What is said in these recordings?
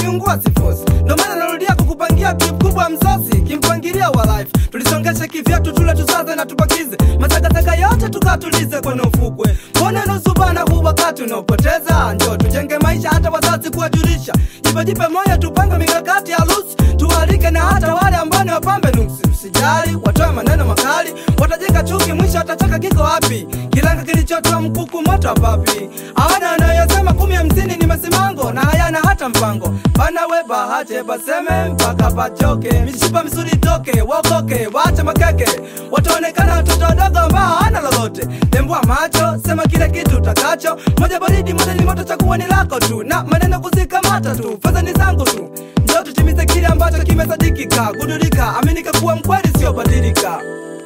ukiungua sifosi ndo maana narudia kukupangia trip kubwa msosi kimpangilia wa life tulisongesha kivyetu tule tusaze na tupakize matakataka yote tukatulize kwenye ufukwe mbona nusubana huu wakati unaopoteza njo tujenge maisha hata wazazi kuwajulisha jipejipe moyo tupange mikakati ya lusi tualike na hata wale ambao ni wapambe nuksi msijali watoe maneno makali watajenga chuki mwisho watachaka kiko wapi kilanga kilichotoa mkuku moto wa papi awana anayosema kumi hamsini ni masimango na hayana hata mpango bana we bahache baseme mpaka pachoke mishipa misuri toke wakoke wache makeke wataonekana watoto wadogo ambao hawana lolote tembua macho sema kile kitu utakacho moja baridi moja ni moto chakuwa ni lako tu na maneno kuzikamata tu fedha ni zangu tu ndio tutimize kile ambacho kimesadikika kudurika aminika kuwa mkweli sio badilika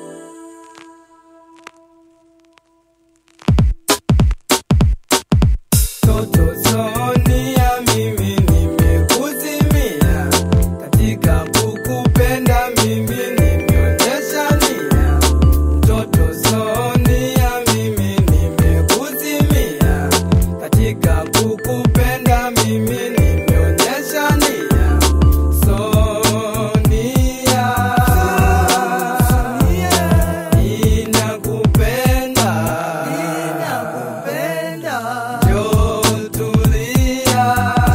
Toto Sonia, mimi nimekuzimia katika kukupenda, mimi nimeonyesha nia. Toto Sonia, mimi nimekuzimia katika kukupenda, mimi nimeonyesha nia. Sonia, ninakupenda, ninakupenda. Jotulia,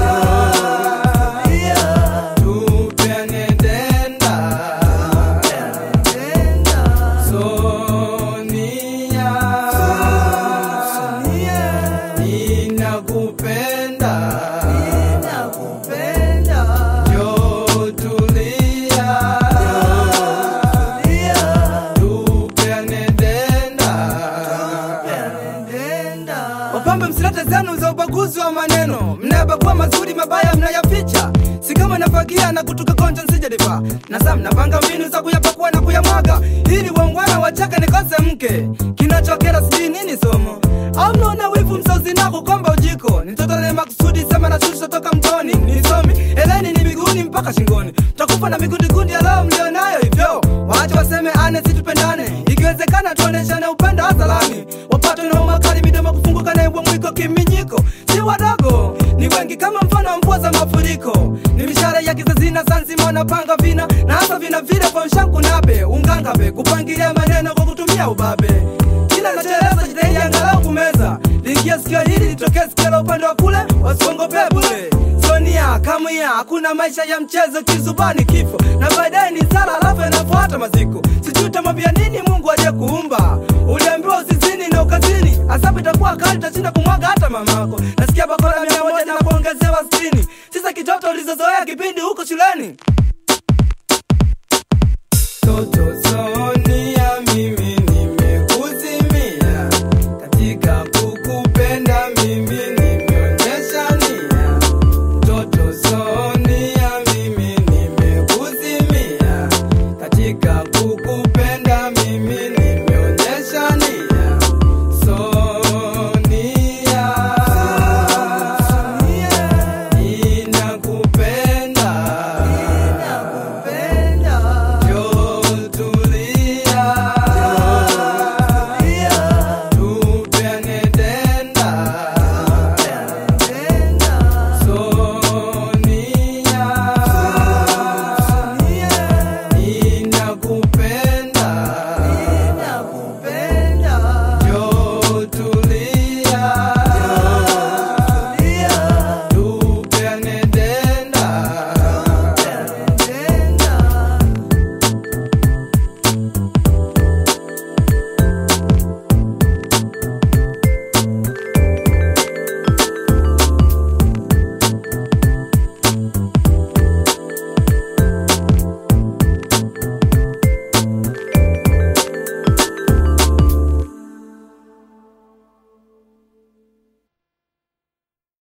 tupeane denda. Sonia, ninakupenda. Jotulia, tupeane denda. Wapambe msilete zenu za ubaguzi wa maneno, mnayabagua mazuri, mabaya mnayaficha. Si kama nafagia na kutuka konja nsijalipa na saa mnapanga mbinu za kuyapakua na kuyamwaga, ili waungwana wachake nikose mke. Kinachokera sijui nini somo au mnaona wivu msozi na kukomba ujiko nitotole makusudi sema na shusha toka mtoni nisomi eleni ni miguuni mpaka shingoni takufa na migundigundi ya leo mlionayo hivyo waache waseme ane situpendane ikiwezekana tuoneshane upendo hadharani wapate na umakali midomo kufunguka na ibwa mwiko kiminyiko si wadogo ni wengi kama mfano wa mvua za mafuriko ni mishara ya kizazi na sanzima wanapanga vina na hasa vina vile kwa ushanku nabe ungangabe kupangilia maneno kwa kutumia ubabe kila nachoeleza jitahidi angalau kumeza liingia sikio hili litokee sikio la upande wa kule wasiongopee bule sonia kamia hakuna maisha ya mchezo kizubani kifo na baadaye ni sala alafu yanafuata maziko sijui utamwambia nini mungu aje kuumba uliambiwa usizini na ukazini asabu itakuwa kali utashinda kumwaga hata mamako nasikia bakora mia moja na kuongezewa sitini sisa kitoto ulizozoea kipindi huko shuleni Toto Sonia